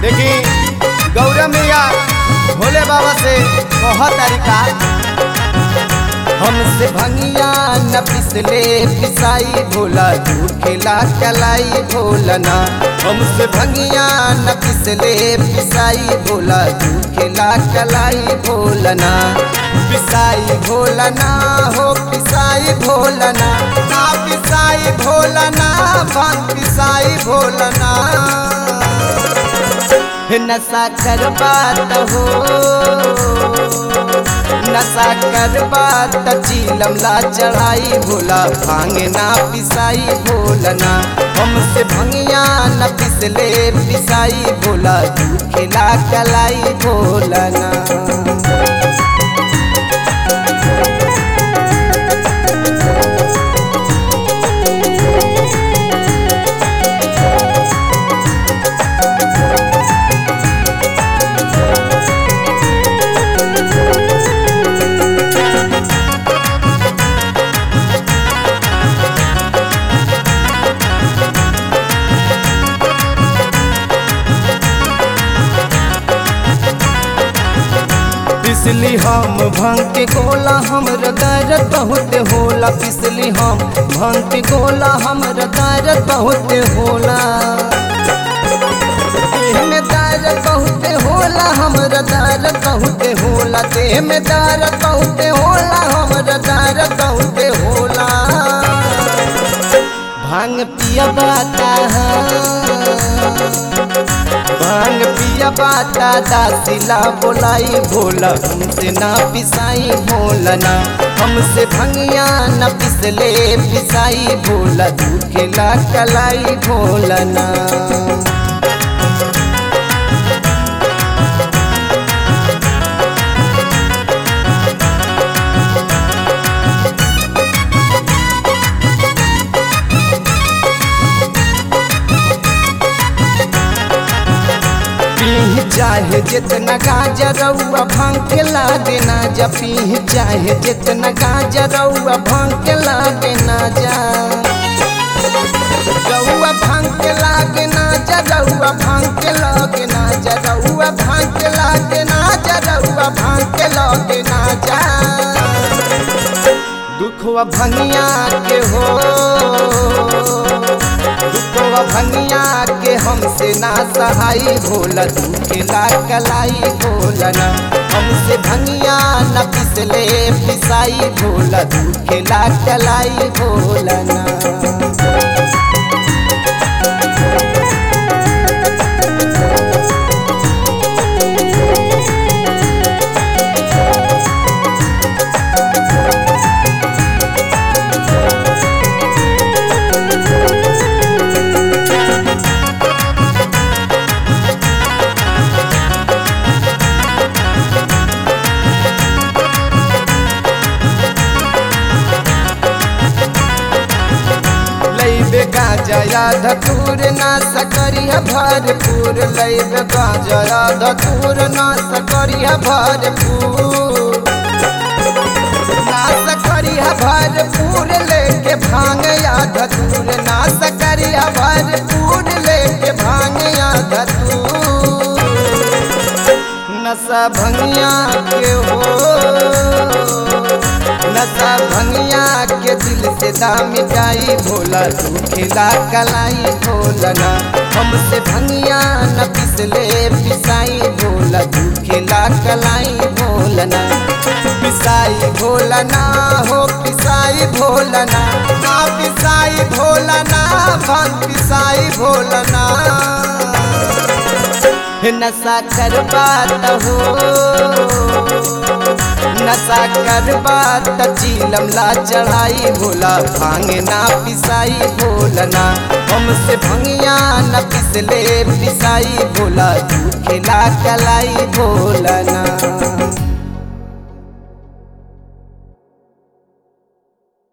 देखी गौरा मैया भोले बाबा से कह तारिका हमसे भंगिया न पिसले पिसाई भोला तू खेला कलाई भोलना हमसे भंगिया न पिसले पिसाई भोला तू खेला कलाई भोलना पिसाई भोलना हो पिसाई भोलना ना पिसाई भोलना भांग पिसाई भोलना नशा करबात हो नशा करबात चीलम ला चढ़ाई भोला भांग ना पिसाई भोलना हमसे भंगिया न पिसले पिसाई भोला तू खिला कलाई भोलना पिसली हम भंग के गोला हमर दर्द बहुत होला पिसली हम भंग के गोला हमर दर्द बहुत होला देह में दर्द बहुत होला हमर दर्द बहुत होला देह में दर्द बहुत होला हमर दर्द बहुत होला भांग पिया बाता भांग पिया बाता दासिला बोलाई भोला हमसे ना पिसाई भोलना हमसे भंगिया न पिसले पिसाई भोला दुखेला कलाई भोलना पीह चाहे जितना गाजा रउआ भांग के ला देना जा पीह चाहे जितना गाजा रउआ भांग के ला देना जा रउआ भांग के लागे ना जा रउआ भांग के लागे ना जा रउआ भांग के लागे ना जा रउआ भांग के लागे ना जा दुखवा भंगिया के हो दुखवा भंगिया के हमसे ना सहाई भोला दुखेला कलाई भोलना हमसे भंगिया न पिसले पिसाई भोला दुखेला कलाई भोलना लैबे गाजया धतूर ना सकरिया भरपूर लैबे गाजया धतूर ना सकरिया भरपूर ना सकरिया भरपूर लेके भांग या धतूर ना सकरिया भरपूर लेके भांग या धतूर नशा भंगिया के हो नशा भंगिया के दिल से दाम मिटाई भोला तू खिला कलाई भोलना हमसे भंगिया न पिसले पिसाई भोला तू खिला कलाई भोलना पिसाई भोलना हो पिसाई भोलना ना पिसाई भोलना भंग पिसाई भोलना नशा करबात हो नशा करबात चीलम ला चढ़ाई भोला भांग ना पिसाई भोलना हमसे भंगिया न पिसले पिसाई भोला तू खिला कलाई भोलना